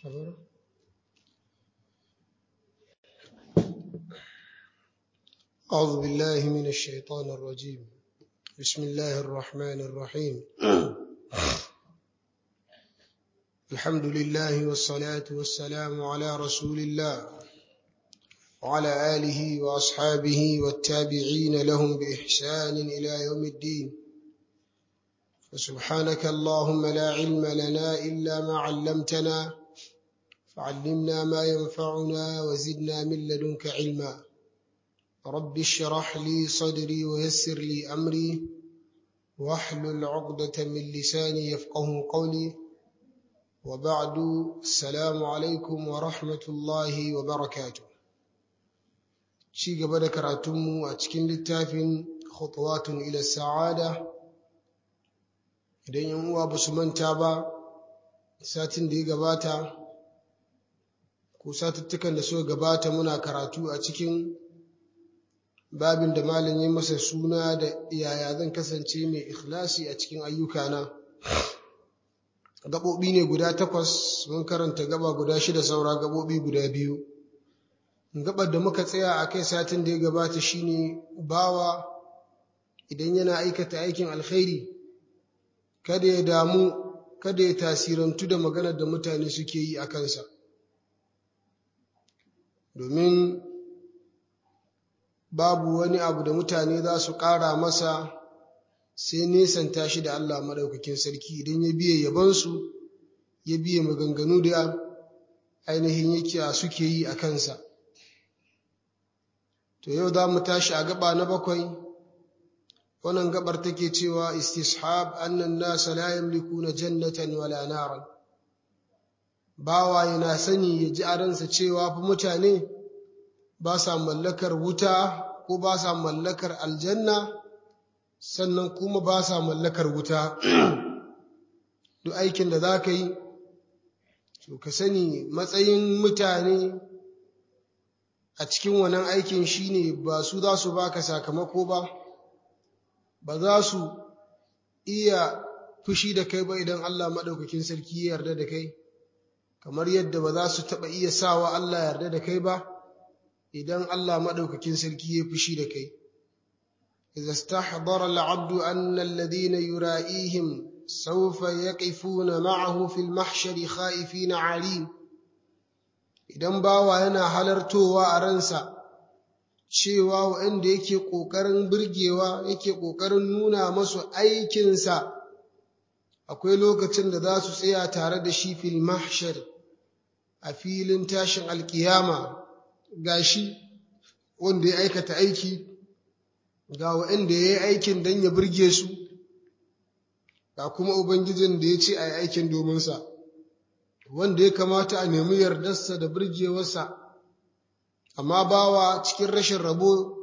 أعوذ بالله من الشيطان الرجيم بسم الله الرحمن الرحيم الحمد لله والصلاة والسلام على رسول الله وعلى آله وأصحابه والتابعين لهم بإحسان إلى يوم الدين فسبحانك اللهم لا علم لنا إلا ما علمتنا فعلمنا ما ينفعنا وزدنا من لدنك علما رب اشرح لي صدري ويسر لي أمري واحلل عقدة من لساني يفقه قولي وبعد السلام عليكم ورحمة الله وبركاته شي قبل كراتم أتكين للتافن خطوات إلى السعادة idan yan uwa ba su manta ba satin da ya gabata ko satuttukan da suka gabata muna karatu a cikin babin da malam ya masa suna da yaya zan kasance mai ikhlasi a cikin ayyukana gaɓoɓi ne guda takwas mun karanta gaba guda shida saura gaɓoɓi guda biyu gaɓar da muka tsaya a kai satin da ya gabata shine bawa idan yana aikata aikin alkhairi kada ya damu kada ya tasirantu da maganar da mutane suke yi a kansa domin babu wani abu da mutane za su ƙara masa sai nesanta shi da Allah maɗaukakin sarki idan ya biye yabansu ya biye maganganu da ainihin yake suke yi a kansa to yau za mu tashi a gaba na bakwai wannan gabar take cewa istishab annan nasa la yamlikuna jannatan wala naran bawa yana sani ya ji a ransa cewa fa mutane ba sa mallakar wuta ko ba sa mallakar aljanna sannan kuma ba sa mallakar wuta duk aikin da za ka yi to ka sani matsayin mutane a cikin wannan aikin shine ba su za su baka sakamako ba ba za su iya fushi da kai ba idan Allah maɗaukakin sarki ya yarda da kai kamar yadda ba za su taɓa iya sawa Allah yarda da kai ba idan Allah maɗaukakin sarki ya fushi da kai إذا استحضر العبد أن الذين يرائيهم سوف يقفون معه في المحشر خائفين عالين idan bawa yana halartowa a ransa cewa waɗanda yake ƙoƙarin birgewa yake ƙoƙarin nuna masu aikinsa akwai lokacin da za su tsaya tare da shi fil mahshar a filin tashin alkiyama ga shi wanda ya aikata aiki ga waɗanda ya yi aikin don ya birge su ga kuma ubangijin da ya ce a yi aikin dominsa wanda ya kamata a nemi yardarsa da birgewarsa amma bawa cikin rashin rabo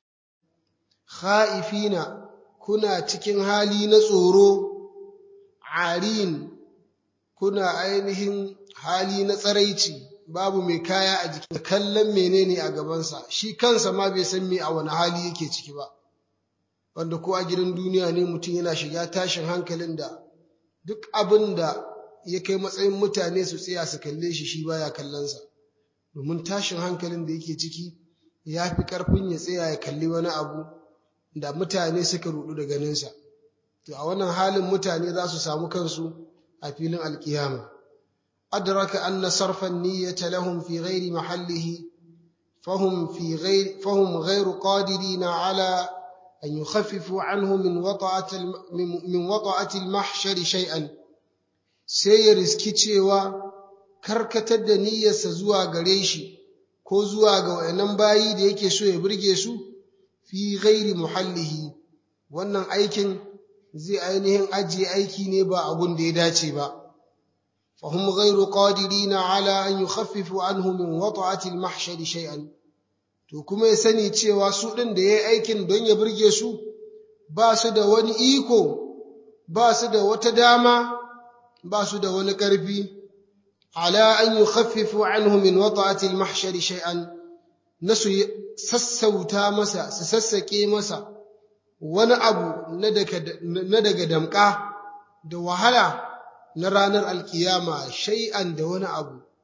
kha'ifina kuna cikin hali na tsoro arin kuna ainihin hali na tsaraici babu mai kaya a jikin kallon menene a gabansa shi kansa ma bai san me a wani hali yake ciki ba wanda ko a gidan duniya ne mutum yana shiga tashin hankalin da duk abin da ya kai matsayin mutane su tsaya su kalle shi shi baya kallonsa domin tashin hankalin da yake ciki ya fi ƙarfin ya tsaya ya kalli wani abu da mutane suka rudu da ganinsa to a wannan halin mutane za su samu kansu a filin alkiyama adraka anna sarfan niyyata lahum fi ghairi mahallihi fahum fi ghairi fahum ghairu qadirina ala an yukhaffifu anhu min wata'ati min wata'ati al-mahshar shay'an sai ya riski cewa karkatar da niyyarsa zuwa gare shi ko zuwa ga wayannan bayi da yake so ya burge su fi ghairi muhallihi wannan aikin zai ainihin ajiye aiki ne ba abun da ya dace ba fahum ghairu qadirina ala an yukhaffifu anhu min wata'ati al-mahshar shay'an to kuma ya sani cewa su din da yayi aikin don ya burge su ba su da wani iko ba su da wata dama ba su da wani ƙarfi ala an yukhaffifu anhu min wata'ati al-mahshar shay'an nasu sassauta masa su sassake masa wani abu na daga damƙa da wahala na ranar alkiyama shay'an da wani abu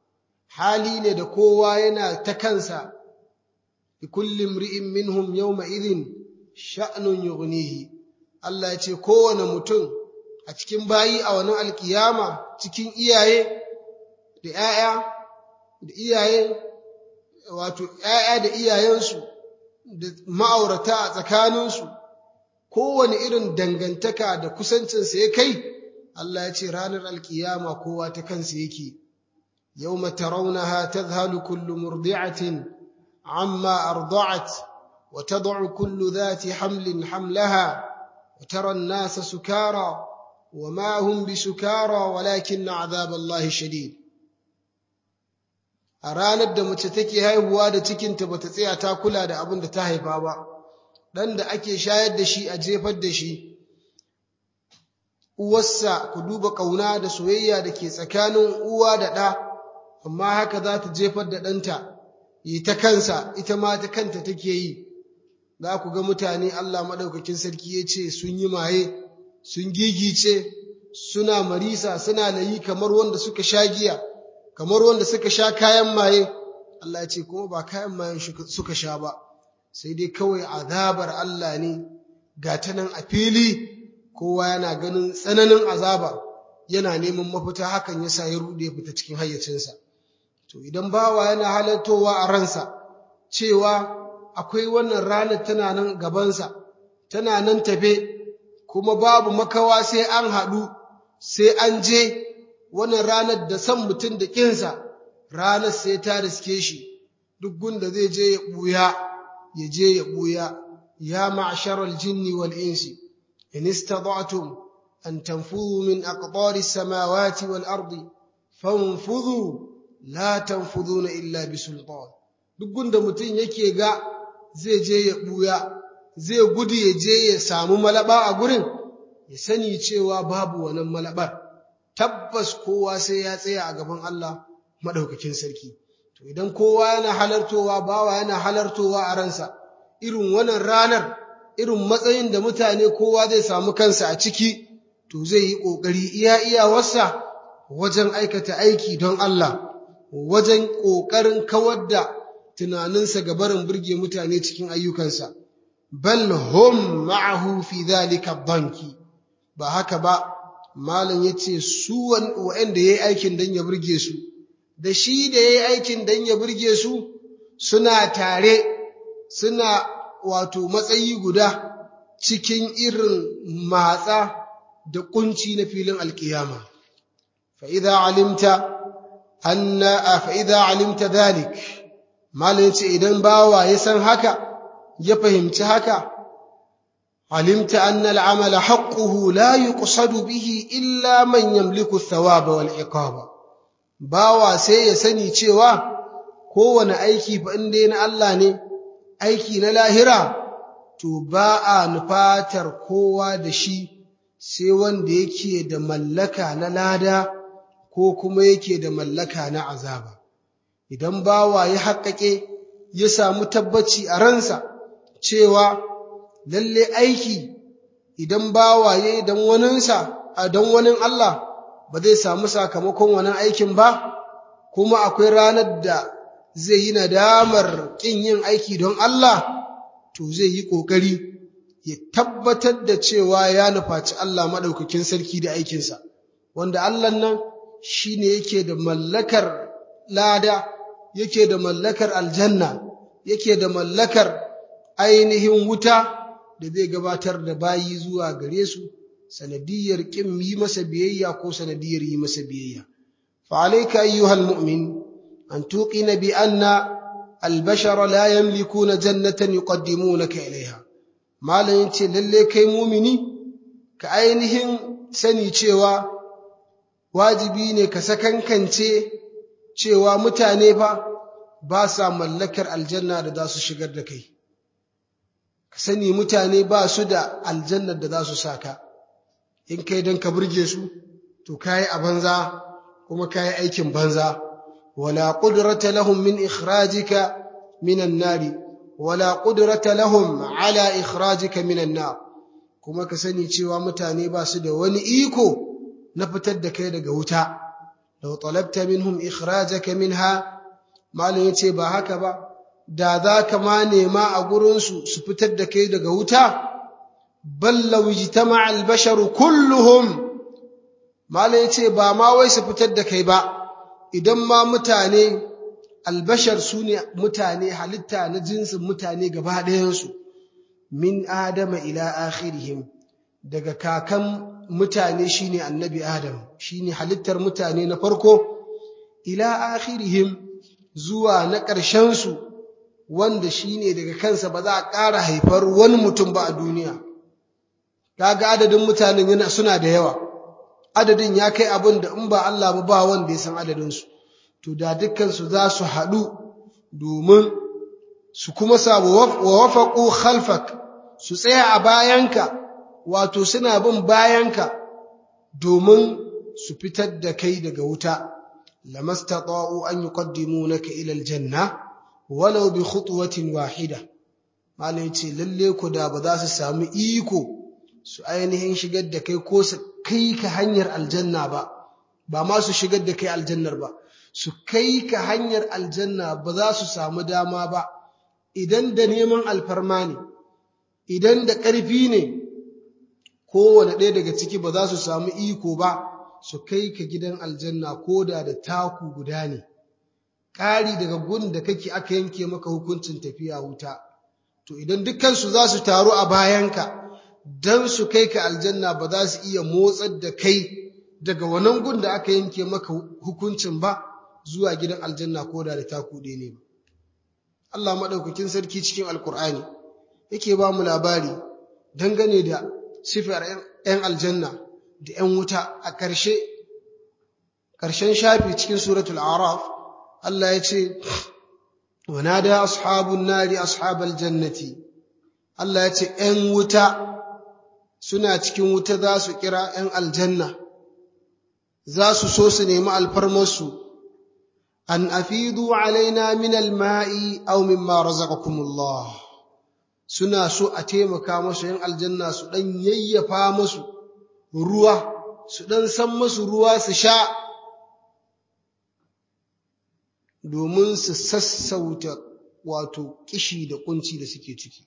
hali ne da kowa yana ta kansa likulli imri'in minhum yawma idhin sha'nun yughnihi Allah ya ce kowane mutum a cikin bayi a wani alkiyama cikin iyaye da ‘ya'ya da iyaye wato ‘ya'ya da iyayensu da ma'aurata a tsakaninsu kowane irin dangantaka da kusancinsa ya kai Allah ya ce ranar alkiyama kowa ta kansa yake yawma tarawnaha tadhhalu kullu murdi'atin amma arda'at wa tad'u kullu dhati hamlin hamlaha wa tara an-nasa sukara wa ma hum bisukara walakin 'adhab Allah shadid a ranar da mace take haihuwa da cikinta bata tsaya ta kula da abin da ta haifa ba dan da ake shayar da shi a jefar da shi uwarsa ku duba ƙauna da soyayya da ke tsakanin uwa da ɗa amma haka za ta jefar da ɗanta yi ta kansa ita ma ta kanta take yi za ku ga mutane Allah maɗaukakin sarki ya ce sun yi maye sun gigice suna marisa suna layi kamar wanda suka sha giya kamar wanda suka sha kayan maye Allah ya ce kuma ba kayan mayen suka sha ba sai dai kawai azabar Allah ne ga ta nan a fili kowa yana ganin tsananin azaba yana neman mafita hakan ya sa ya rude ya fita cikin hayyacinsa to idan bawa yana halartowa a ransa cewa akwai wannan ranar tana nan gabansa tana nan tafe kuma babu makawa sai an haɗu sai an je wannan ranar da san mutum da ƙinsa ranar sai ta riske shi duk gunda zai je ya ɓuya ya je ya ɓuya ya ma'sharal jinni wal insi in istata'tum an tanfudhu min aqtari samawati wal ardi fanfudhu la tanfudhuna illa bisultan duk gunda mutum yake ga zai je ya ɓuya zai gudu ya je ya samu malaba a gurin ya sani cewa babu wannan malabar tabbas kowa sai ya tsaya a gaban Allah madaukakin sarki to idan kowa yana halartowa bawa yana halartowa a ransa irin wannan ranar irin matsayin da mutane kowa zai samu kansa a ciki to zai yi kokari iya iyawarsa wajen aikata aiki don Allah wajen kokarin kawar da tunaninsa ga barin burge mutane cikin ayyukansa bal hum ma'ahu fi dhalika banki ba haka ba malam yace su wanda yayi aikin dan ya burge su da shi da yayi aikin dan ya burge su suna tare suna wato matsayi guda cikin irin matsa da kunci na filin alkiyama fa idza alimta anna fa idza alimta dhalik malam yace idan bawa ya san haka ya fahimci haka alimta anna al'amala haqquhu la yuqsadu bihi illa man yamliku ath-thawaba wal iqaba bawa sai ya sani cewa kowane aiki fa inda na Allah ne aiki na lahira to ba a nufatar kowa da shi sai wanda yake da mallaka na lada ko kuma yake da mallaka na azaba idan bawa ya haƙaƙe ya samu tabbaci a ransa cewa lalle aiki idan bawa ya yi don waninsa a don wani Allah ba zai samu sakamakon wani aikin ba kuma akwai ranar da zai yi nadamar ƙin yin aiki don Allah to zai yi ƙoƙari ya tabbatar da cewa ya nufaci Allah maɗaukakin sarki da aikinsa wanda Allah nan shi ne yake da mallakar lada yake da mallakar aljanna yake da mallakar ainihin wuta da zai gabatar da bayi zuwa gare su sanadiyar kin yi masa biyayya ko sanadiyar yi masa biyayya fa alayka ayyuhal mu'min an tuqina bi anna albashara la yamlikuna jannatan yuqaddimunaka ilayha malan yace lalle kai mumini ka ainihin sani cewa wajibi ne ka sakankance cewa mutane fa ba sa mallakar aljanna da za su shigar da kai ka sani mutane ba su da aljannar da za su saka in kai don ka burge su to kayi a banza kuma kayi aikin banza wala qudrata lahum min ikhrajika minan nari wala qudrata lahum ala ikhrajika minan nar kuma ka sani cewa mutane ba su da wani iko na fitar da kai daga wuta law talabta minhum ikhrajaka minha malam yace ba haka ba da za ka ma nema a gurinsu su fitar da kai daga wuta bal law ijtama'a al-basharu kulluhum malam yace ba ma wai su fitar da kai ba idan ma mutane albashar su ne mutane halitta na jinsin mutane gaba ɗayansu min adama ila akhirihim daga kakan mutane shine annabi adam shine halittar mutane na farko ila akhirihim zuwa na ƙarshensu wanda shine daga kansa ba za a ƙara haifar wani mutum ba a duniya kaga adadin mutanen yana suna da yawa adadin ya kai abin da in ba Allah ba ba wanda ya san adadinsu to da dukkansu za su haɗu domin su kuma samu wa wafaƙo khalfak su tsaya a bayanka wato suna bin bayanka domin su fitar da kai daga wuta lamastata'u an yuqaddimunaka ila aljanna walau bi khutwatin wahida malai yace lalle ku da ba za su samu iko su ainihin shigar da kai ko su kai ka hanyar aljanna ba ba ma su shigar da kai aljannar ba su kai ka hanyar aljanna ba za su samu dama ba idan da neman alfarma ne idan da ƙarfi ne kowane ɗaya daga ciki ba za su samu iko ba su kai ka gidan aljanna ko da da taku guda ne ƙari daga gun da kake aka yanke maka hukuncin tafiya wuta to idan dukkansu za su taru a bayanka don su kai ka aljanna ba za su iya motsar da kai daga wannan gun da aka yanke maka hukuncin ba zuwa gidan aljanna ko da da taku ɗaya ne ba Allah maɗaukakin sarki cikin alkur'ani yake ba mu labari dangane da sifar ‘yan aljanna da ‘yan wuta a ƙarshe, ƙarshen shafi cikin suratul araf Allah ya ce, wana da ashabun nari ashabal jannati Allah ya ce ‘yan wuta suna cikin wuta za su kira ‘yan aljanna, za su so su nemi alfarmarsu, an afidu alaina min alma'i aw mimma razaqakumullah suna so a taimaka masu ‘yan aljanna su ɗan yayyafa masu ruwa, su ɗan san masu ruwa su sha, domin su sassauta wato kishi da kunci da suke ciki.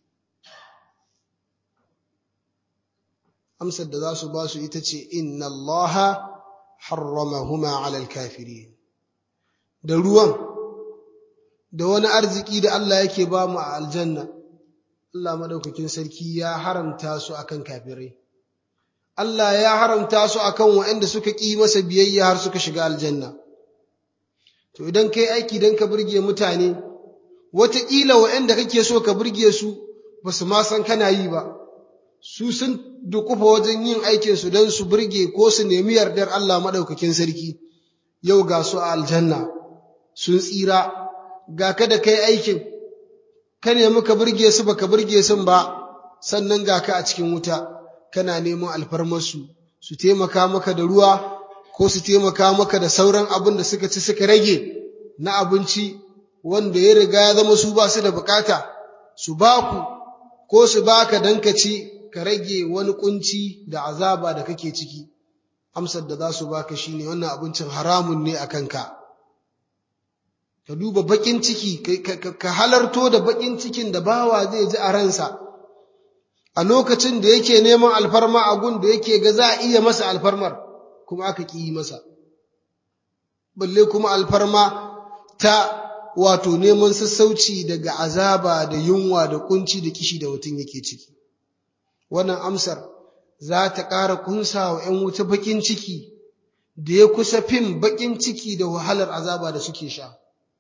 Amsar da za su ba su ita ce, Inna Allah harramahuma alal kafiri. Da ruwan, da wani arziki da Allah yake ba mu a aljanna. Allah maɗaukakin sarki ya haramta su akan kafirai. Allah ya haramta su akan waɗanda suka ƙi masa biyayya har suka shiga aljanna. To idan kai aiki don ka burge mutane, wataƙila waɗanda kake so ka burge su ba su ma san kana yi ba, su sun dukufa wajen yin aikinsu don su burge ko su nemi yardar Allah maɗaukakin sarki, yau ga su a aljanna, sun tsira, ga ka da kai aikin, ka nemi ka burge su ba ka burge sun ba sannan ga ka a cikin wuta kana neman alfarmarsu su taimaka maka da ruwa ko su taimaka maka da sauran abin da suka ci suka rage na abinci wanda ya riga ya zama su ba su da bukata su ba ku ko su baka dan ka ci ka rage wani kunci da azaba da kake ciki amsar da za su baka shine wannan abincin haramun ne a kanka ka duba bakin ciki ka halarto da bakin cikin da bawa zai ji a ransa a lokacin da yake neman alfarma a gun da yake ga za a iya masa alfarmar kuma aka ƙi masa balle kuma alfarma ta wato neman sassauci daga azaba da yunwa da kunci da kishi da mutum yake ciki wannan amsar za ta ƙara kunsa wa ‘yan wuta bakin ciki da ya kusa fin bakin ciki da wahalar azaba da suke sha.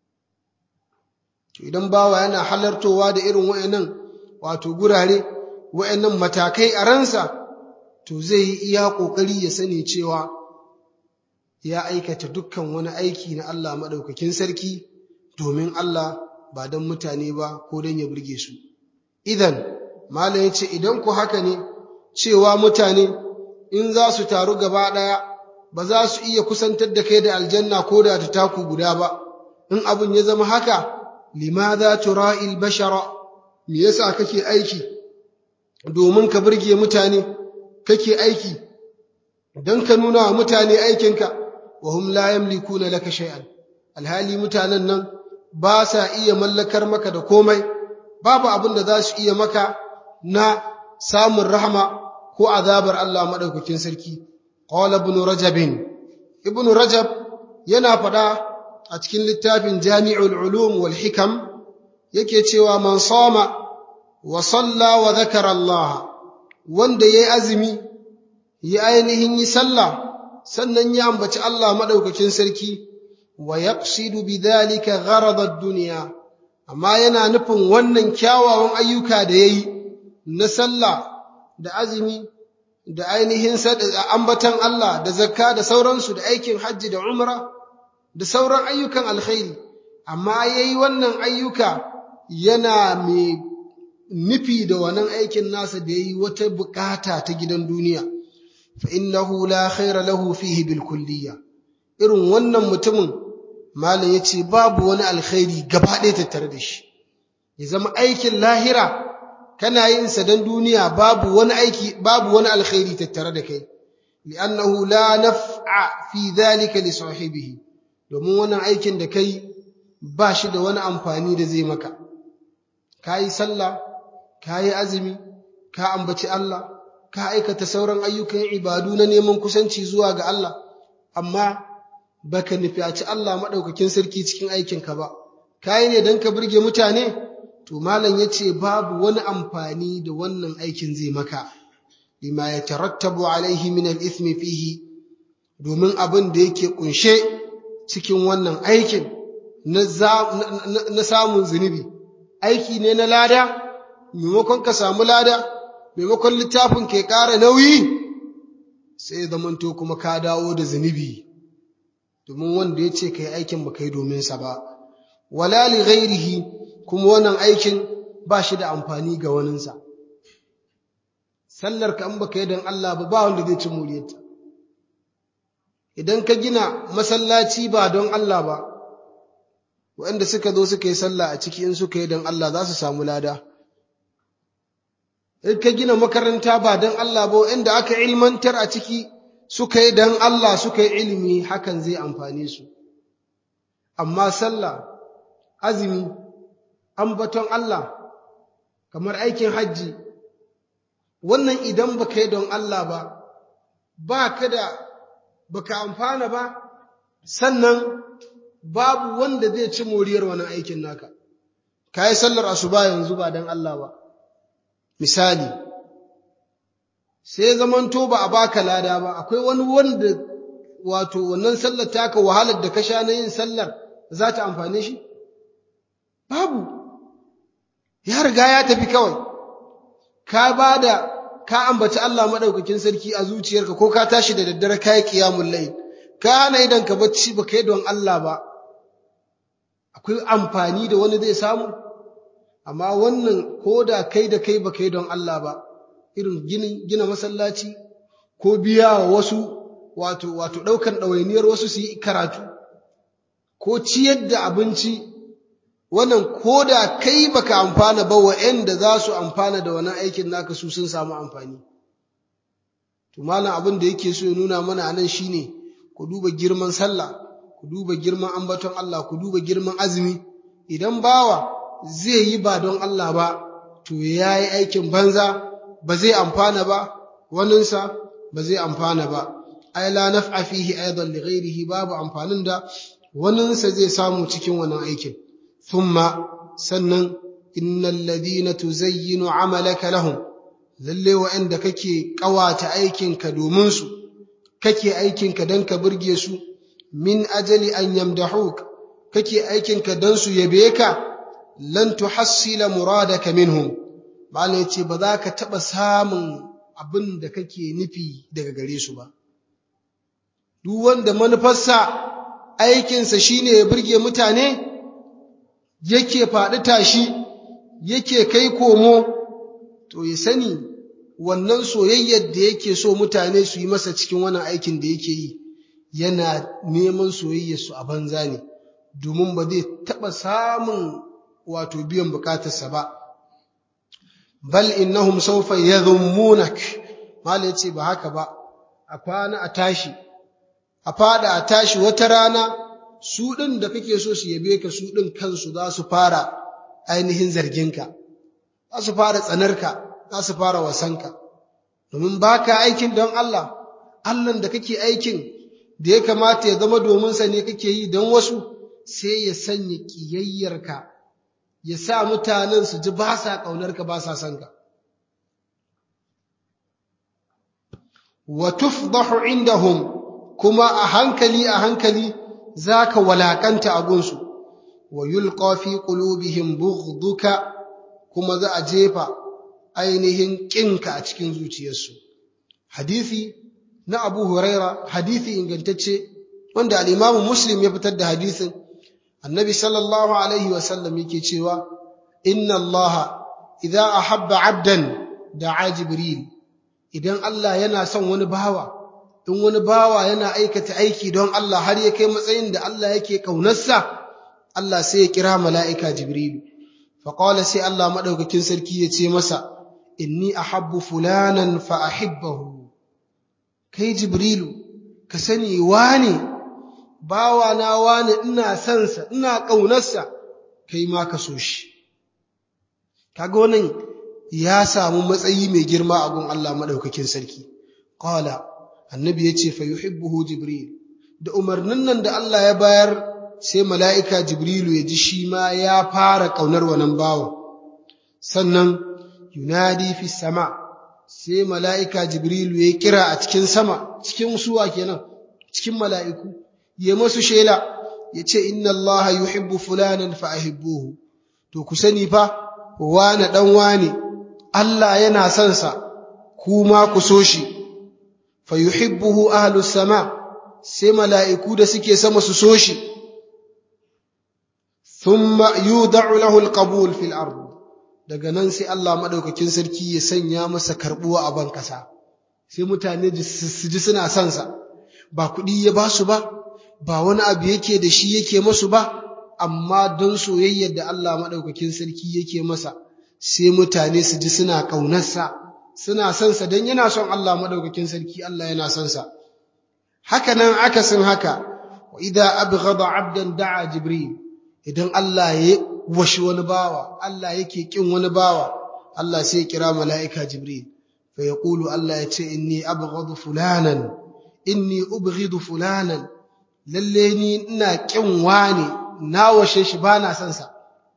To idan bawa yana halartowa da irin wa'annan wato gurare, wa'annan matakai a ransa, to zai yi iya ƙoƙari ya sani cewa ya aikata dukkan wani aiki na Allah maɗaukakin sarki domin Allah ba don mutane ba ko don ya burge su. Idan, Malam ya ce, idan ku haka ne, cewa mutane in za su taru gaba ɗaya ba za su iya kusantar da kai da aljanna ko da ta taku guda ba, in abin ya zama haka, limadha tura'il bashara me yasa kake aiki domin ka burge mutane kake aiki don ka nuna wa mutane aikinka wa hum la yamlikuna laka shay'an alhali mutanen nan ba sa iya mallakar maka da komai babu abin da za su iya maka na samun rahama ko azabar Allah madaukakin sarki qala ibn rajab ibn rajab yana faɗa a cikin littafin jami'ul ulum wal hikam yake cewa man sama wa salla wa dhakara Allah wanda yayi azumi yi ainihin yi sallah sannan ya ambaci Allah madaukakin sarki wa yaqsidu bidhalika gharada ad-dunya amma yana nufin wannan kyawawan ayyuka da yayi na sallah da azumi da ainihin ambatan Allah da zakka da sauransu da aikin hajji da umra da sauran ayyukan alkhairi amma yayi wannan ayyuka yana mai nufi da wannan aikin nasa da yayi wata bukata ta gidan duniya fa innahu la khaira lahu fihi bil kulliyya irin wannan mutumin malam yace babu wani alkhairi gaba ɗaya tattare da shi ya zama aikin lahira kana yin sa dan duniya babu wani aiki babu wani alkhairi tattare da kai li'annahu la naf'a fi dhalika li sahibihi domin wannan aikin da kai ba shi da wani amfani da zai maka kayi sallah kayi azumi ka ambaci Allah ka aikata sauran ayyukan ibadu na neman kusanci zuwa ga Allah amma baka nufiyaci Allah madaukakin sarki cikin aikinka ba kayi ne dan ka burge mutane to malam yace babu wani amfani da wannan aikin zai maka lima yatarattabu alaihi min al-ithmi fihi domin abin da yake kunshe cikin wannan aikin na samun zunubi aiki ne na lada maimakon ka samu lada maimakon littafin ke ƙara nauyi sai zamanto kuma ka dawo da zunubi domin wanda ya ce ka yi aikin ba kai domin sa ba wala li ghairihi kuma wannan aikin ba shi da amfani ga waninsa sallar ka in baka yi don Allah ba ba wanda zai ci muriyarta idan ka gina masallaci ba don Allah ba waɗanda suka zo suka yi sallah a ciki in suka yi don Allah za su samu lada in ka gina makaranta ba don Allah ba waɗanda aka ilmantar a ciki suka yi don Allah suka yi ilimi hakan zai amfane su amma sallah azumi ambaton Allah kamar aikin hajji wannan idan baka yi don Allah ba ba ka da baka amfana ba sannan babu wanda zai ci moriyar wani aikin naka ka yi sallar asuba yanzu ba don Allah ba misali sai zamanto ba a baka lada ba akwai wani wanda wato wannan sallar taka wahalar da ka sha na yin sallar za ta amfane shi babu ya riga ya tafi kawai ka ba da ka ambaci Allah maɗaukakin sarki a zuciyarka ko ka tashi da daddare ka yi ƙiyamun lai ka hana idan ka bacci ba ka yi don Allah ba akwai amfani da wani zai samu amma wannan ko da kai da kai ba ka yi don Allah ba irin gina masallaci ko biya wa wasu wato wato ɗaukan ɗawainiyar wasu su yi karatu ko ciyar da abinci wannan ko da kai baka amfana ba wa'anda za su amfana da wannan aikin naka su sun samu amfani to malam abin da yake so ya nuna mana anan shine ku duba girman sallah ku duba girman ambaton Allah ku duba girman azumi idan bawa zai yi ba don Allah ba to yayi aikin banza ba zai amfana ba waninsa ba zai amfana ba ai la naf'a fihi aidan li ghairihi babu amfanin da waninsa zai samu cikin wannan aikin thumma sannan innal ladina tuzayyinu amalaka lahum lalle wa'anda kake kawata aikinka domin su kake aikinka dan ka burge su min ajali an yamdahuk kake aikinka dan su yabe ka lan tuhassila muradaka minhum malam yace ba za ka taba samun abin da kake nufi daga gare su ba duk wanda manufarsa aikinsa shine ya burge mutane yake faɗi tashi yake kai komo to ya sani wannan soyayyar da yake so mutane su yi masa cikin wannan aikin da yake yi yana neman soyayyarsu a banza ne domin ba zai taɓa samun wato biyan bukatarsa ba bal innahum sawfa yadhummunak mala yace ba haka ba a kwana a tashi a fada a tashi wata rana su ɗin da kake so su yabe ka su ɗin kansu za su fara ainihin zarginka za su fara tsanarka za su fara wasanka domin ba ka aikin don Allah Allahn da kake aikin da ya kamata ya zama domin sa ne kake yi don wasu sai ya sanya ƙiyayyarka ya sa mutanen su ji ba sa ƙaunarka ba sa son ka wa tufdahu indahum kuma a hankali a hankali zaka walakanta a gunsu wa yulqa fi qulubihim bughduka kuma za a jefa ainihin kinka a cikin zuciyarsu hadisi na Abu Huraira hadisi ingantacce wanda al-Imam Muslim ya fitar da hadisin Annabi sallallahu alaihi wa sallam yake cewa inna Allah idza ahabba 'abdan da'a Jibril idan Allah yana son wani bawa in wani bawa yana aikata aiki don Allah har ya kai matsayin da Allah yake kaunarsa Allah sai ya kira mala'ika Jibrilu faqala sai Allah madaukakin sarki ya ce masa inni ahabbu fulanan fa ahibbahu kai Jibrilu ka sani wane bawa na wane ina son sa ina kaunarsa kai ma ka so shi kaga wannan ya samu matsayi mai girma a gun Allah madaukakin sarki qala annabi yace fa yuhibbuhu jibril da umarnin nan da Allah ya bayar sai mala'ika jibrilu ya ji shi ma ya fara kaunar wannan bawo sannan yunadi fi sama sai mala'ika jibrilu ya kira a cikin sama cikin suwa kenan cikin mala'iku ya masu shela yace inna Allah yuhibbu fulanan fa ahibbuhu to ku sani fa wane dan wane Allah yana son sa kuma ku so shi fa yuhibbuhu ahlus sama sai mala'iku da suke sama su so shi thumma yud'u lahu alqabul fil ard daga nan sai Allah madaukakin sarki ya sanya masa karbuwa a ban kasa sai mutane su ji suna son sa ba kuɗi ya ba su ba ba wani abu yake da shi yake masu ba amma don soyayyar da Allah madaukakin sarki yake masa sai mutane su ji suna ƙaunarsa suna son sa don yana son Allah madaukakin sarki Allah yana son sa haka nan akasin haka wa idza abghada abdan da'a jibril idan Allah ya washi wani bawa Allah yake kin wani bawa Allah sai ya kira mala'ika jibril fa yaqulu Allah ya ce inni abghadu fulanan inni ubghidu fulanan lalle ni ina kin wani na washe shi bana son sa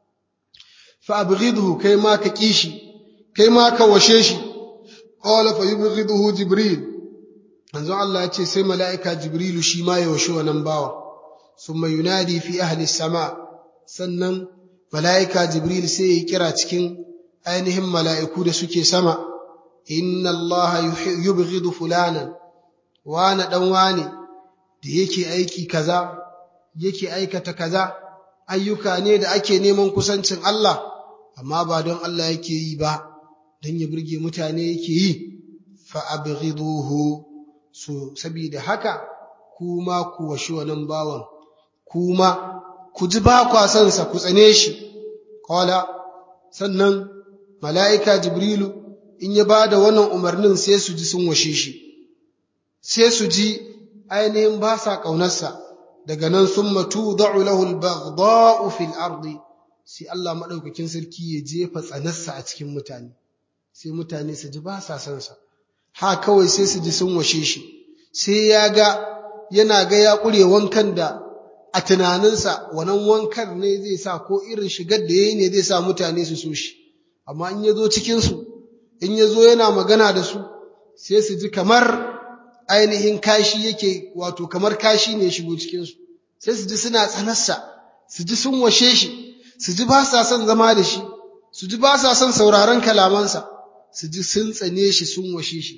فأبغضه كيما ككيشي كيما كوشيشي قال فيبغضه جبريل manzo Allah ya ce sai mala'ika Jibrilu shi ma ya washe wannan bawa summa yunadi fi ahli sama sannan mala'ika Jibril sai ya kira cikin ainihin mala'iku da suke sama inna Allah yubghidu fulanan wana dan wane da yake aiki kaza yake aikata kaza ayyuka ne da ake neman kusancin Allah amma ba don Allah yake yi ba don ya burge mutane yake yi fa abghiduhu so saboda haka kuma ku washi wannan bawan kuma ku ji ba kwa son sa ku tsane shi qala sannan mala'ika jibrilu in ya bada wannan umarnin sai su ji sun washe shi sai su ji ainihin ba sa ƙaunarsa daga nan sun matu da'u lahul baghdha'u fil ardi sai Allah madaukakin sarki ya jefa tsanarsa a cikin mutane sai mutane su ji ba sa son sa ha kawai sai su ji sun washe shi sai ya ga yana ga ya kure wankan da a tunaninsa wannan wankan ne zai sa ko irin shigar da yayi ne zai sa mutane su so shi amma in ya zo cikin su in ya zo yana magana da su sai su ji kamar ainihin kashi yake wato kamar kashi ne shigo cikinsu sai su ji suna tsanarsa su ji sun washe shi su ji ba sa son zama da shi su ji ba sa son sauraron kalamansa su ji sun tsane shi sun washe shi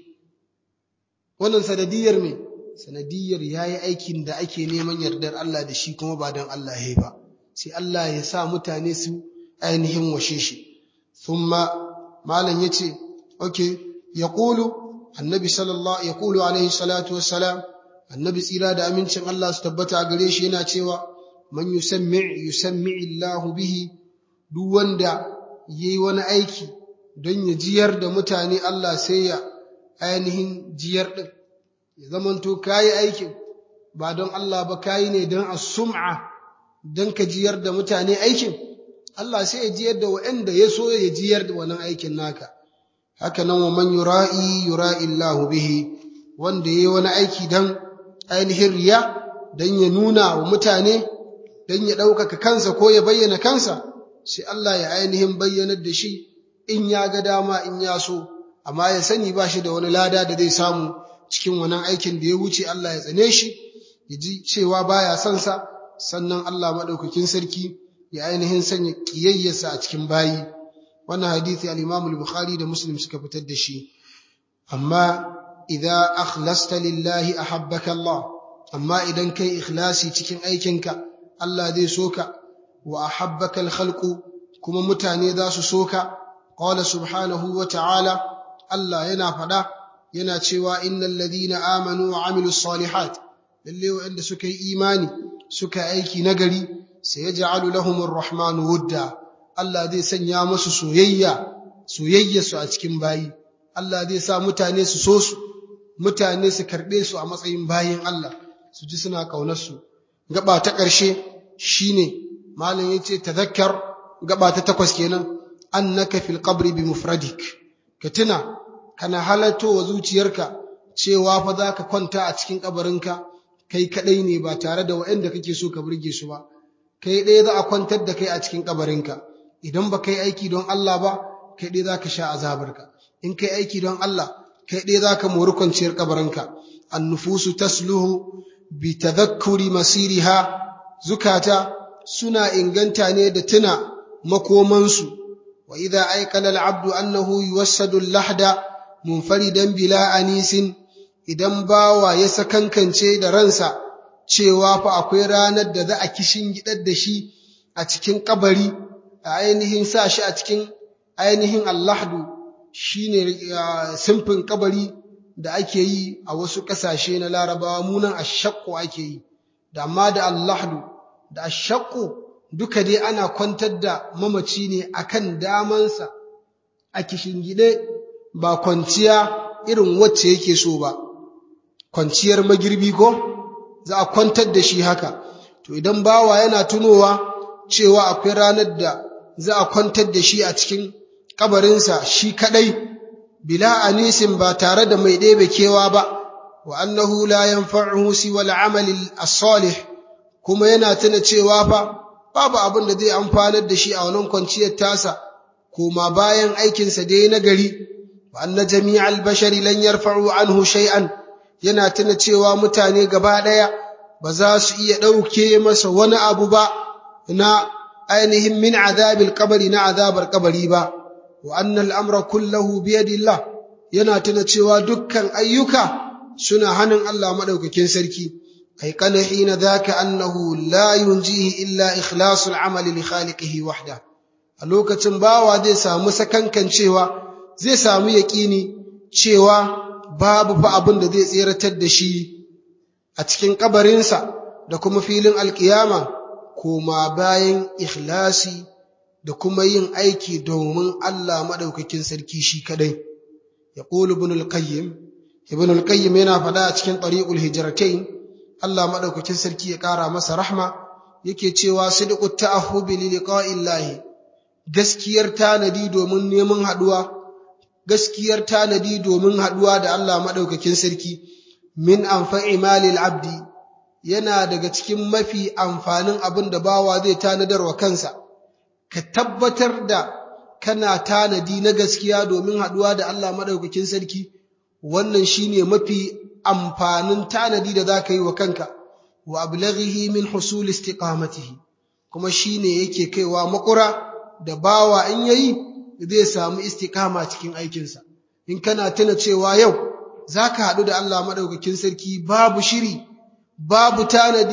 wannan sanadiyar me sanadiyar yayi aikin da ake neman yardar Allah da shi kuma ba don Allah ya ba sai Allah ya sa mutane su ainihin washe shi thumma malam yace okay yaqulu annabi sallallahu ya kulu alaihi salatu wassalam annabi tsira da amincin Allah su tabbata a gare shi yana cewa man yusammi yusammi Allah bihi duk wanda yayi wani aiki don ya jiyar da mutane Allah sai ya ainihin jiyar din ya zamanto kayi aikin ba don Allah ba kayi ne don as-sum'a don ka jiyar da mutane aikin Allah sai ya jiyar da waɗanda ya so ya jiyar da wannan aikin naka haka nan wa man yura'i yura'i Allahu bihi wanda yayi wani aiki dan ainihin riya dan ya nuna wa mutane dan ya ɗaukaka kansa ko ya bayyana kansa sai Allah ya ainihin bayyanar da shi in ya ga dama in ya so amma ya sani ba shi da wani lada da zai samu cikin wannan aikin da ya wuce Allah ya tsane shi ya ji cewa baya son sa sannan Allah madaukakin sarki ya ainihin sanya kiyayyarsa a cikin bayi wannan hadisi al-Imam al-Bukhari da Muslim suka fitar da shi amma idza akhlasta lillahi ahabbaka Allah amma idan kai ikhlasi cikin aikinka Allah zai soka wa ahabbaka al-khalqu kuma mutane za su soka qala subhanahu wa ta'ala Allah yana fada yana cewa innal ladina amanu wa amilus salihat lalle wanda suka yi imani suka aiki nagari sai yaj'alu lahumur rahmanu wudda Allah zai sanya musu soyayya soyayya su a cikin bayi Allah zai sa mutane su so su mutane su karbe su a matsayin bayin Allah su ji suna kaunar su gaba ta ƙarshe shine malam yace tadhakkar gaba ta takwas kenan annaka fil qabri bi mufradik ka tuna kana halatto wa zuciyarka cewa fa za ka kwanta a cikin kabarinka kai kadai ne ba tare da waɗanda kake so ka burge su ba kai ɗaya za a kwantar da kai a cikin kabarinka idan ba kai aiki don Allah ba kai ɗaya za ka sha azabarka in kai aiki don Allah kai ɗaya za ka mori kwanciyar kabarinka annufusu tasluhu bi tadhakkuri masiriha zukata suna inganta ne da tuna makomansu wa idza aikala al-abdu annahu yuwassadu al-lahda munfaridan bila anisin idan bawa ya sakankance da ransa cewa fa akwai ranar da za a kishin gidar da shi a cikin kabari a ainihin sa shi a cikin ainihin allahdu shine simfin kabari da ake yi a wasu ƙasashe na larabawa munan ashaqqu ake yi da amma da allahdu da ashaqqu duka dai ana kwantar da mamaci ne akan damansa a kishingide ba kwanciya irin wacce yake so ba kwanciyar magirbi ko za a kwantar da shi haka to idan bawa yana tunowa cewa akwai ranar da za a kwantar da shi a cikin kabarinsa shi kadai bila anisin ba tare da mai ɗebe kewa ba wa annahu la yanfa'uhu siwa al-amali as-salih kuma yana tuna cewa fa babu abin da zai amfanar da shi a wannan kwanciyar tasa koma bayan aikinsa dai na gari wa anna jami'al bashari lan yarfa'u anhu shay'an yana tuna cewa mutane gaba daya ba za su iya dauke masa wani abu ba na ainihin min azabil qabri na azabar qabri ba wa anna al'amra kullahu bi yadillah yana tuna cewa dukkan ayyuka suna hannun Allah madaukakin sarki أيقن حين ذاك أنه لا ينجيه إلا إخلاص العمل لخالقه وحده a lokacin bawa zai samu sakankan cewa zai samu yaƙini cewa babu fa abin da zai tseratar da shi a cikin kabarinsa da kuma filin alkiyama koma bayan ikhlasi da kuma yin aiki domin Allah madaukakin sarki shi kadai yaqulu ibn al-qayyim ibn al-qayyim yana faɗa a cikin tariqul hijratain Allah maɗaukakin sarki ya ƙara masa rahma yake cewa sidqut ta'ahhubi li liqa'illahi gaskiyar tanadi domin neman haduwa gaskiyar tanadi domin haduwa da Allah maɗaukakin sarki min anfa'i malil abdi yana daga cikin mafi amfanin abin da bawa zai tanadar wa kansa ka tabbatar da kana tanadi na gaskiya domin haduwa da Allah maɗaukakin sarki wannan shine mafi amfanin tanadi da za ka yi wa kanka wa ablaghihi min husul istiqamatihi kuma shine yake kaiwa makura da bawa in yayi zai samu istiqama cikin aikinsa in kana tuna cewa yau zaka haɗu da Allah madaukakin sarki babu shiri babu tanadi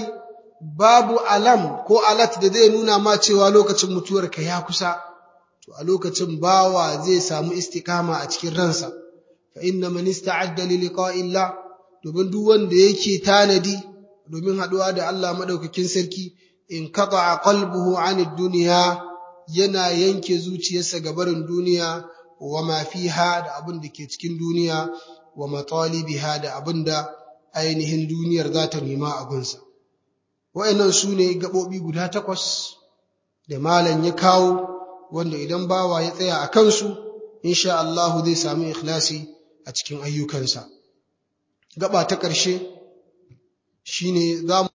babu alam ko alat da zai nuna ma cewa lokacin mutuwarka ya kusa to a lokacin bawa zai samu istiqama a cikin ransa fa inna man ista'adda li liqa'illah domin duk wanda yake tanadi domin haduwa da Allah madaukakin sarki in qata'a qalbuhu 'anid dunya yana yanke zuciyarsa ga barin duniya wa ma fiha da abin da ke cikin duniya wa matalibiha da abin da ainihin duniyar za ta nema a gunsa wa'annan su ne gaɓoɓi guda takwas da malam ya kawo wanda idan bawa ya tsaya a kansu insha Allahu zai sami ikhlasi a cikin ayyukansa gaba ta ƙarshe shine za mu